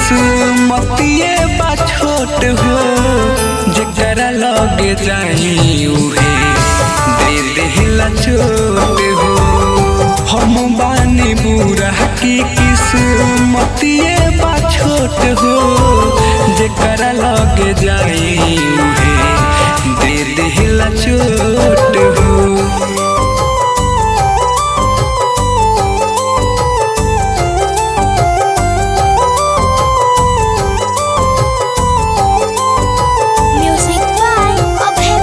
किस्मतिए बा छोट हो जकरा लगे जाई उहे दे देला चोट हो हम बानी बुरा की किस्मतिए बा छोट हो जकरा लगे जाई उहे दे देला चोट हो Music by Abhay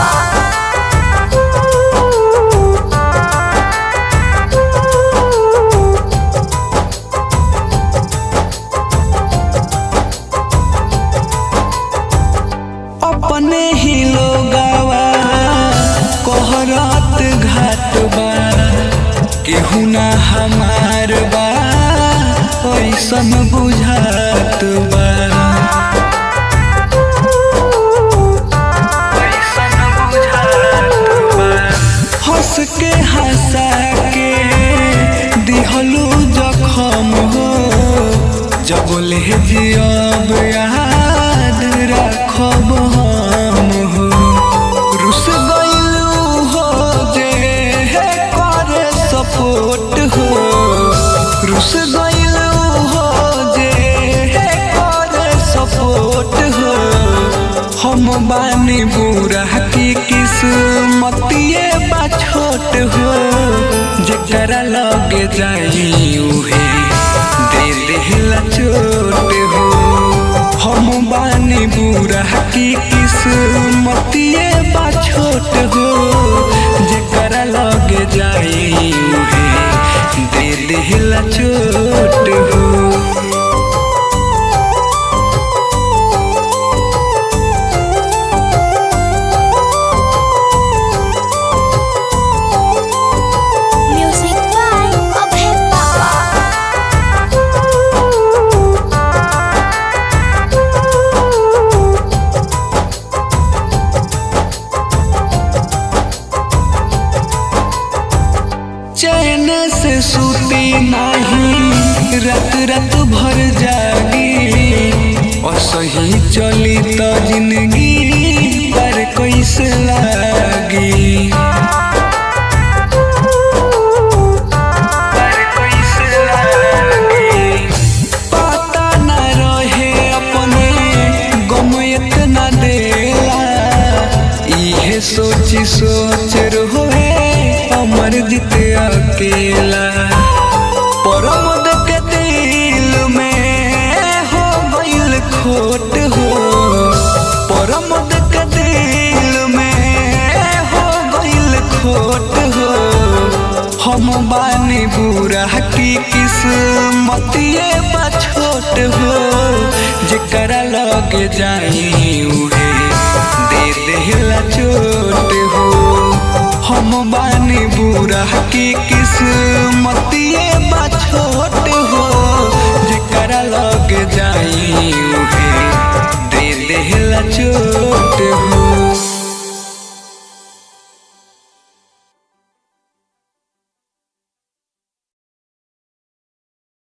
अपने ही लोगावा कोहरात घाट बा केहू ना हमार बा ऐसन बुझात बा ऐसन बुझात बा। हंस के हंसा के दिहलू जखम हो जब ले जियब याद रखब हम हो रुस गइलू हो जे करे सपोर्ट हो रुस गइलू हो जे करे सपोर्ट हो हम बानी बुरा की किस्मतिए बा छोट हो जकरा लगे जाई उहे दे देला चोट हो हम बानी बुरा की किस्मतिए बा छोट हो जकरा लगे जाई उहे दे देला चोट हो Music by Abhay चैन से सूती नाही रात रात भर जागी और सही चली तो जिंदगी पर कैसे लागी पर कैसे लागी पता न रहे अपने गम इतना देला इहे सोची सोच रहे अमर जीत अकेला परमद के दिल में हो गइल खोट हो परमद के दिल में हो गइल खोट हो हम बानी बुरा की किस्मतिए बा छोट हो जकरा लगे जाई उहे दे देला चोट हो हम बानी बुरा की किस्मतिए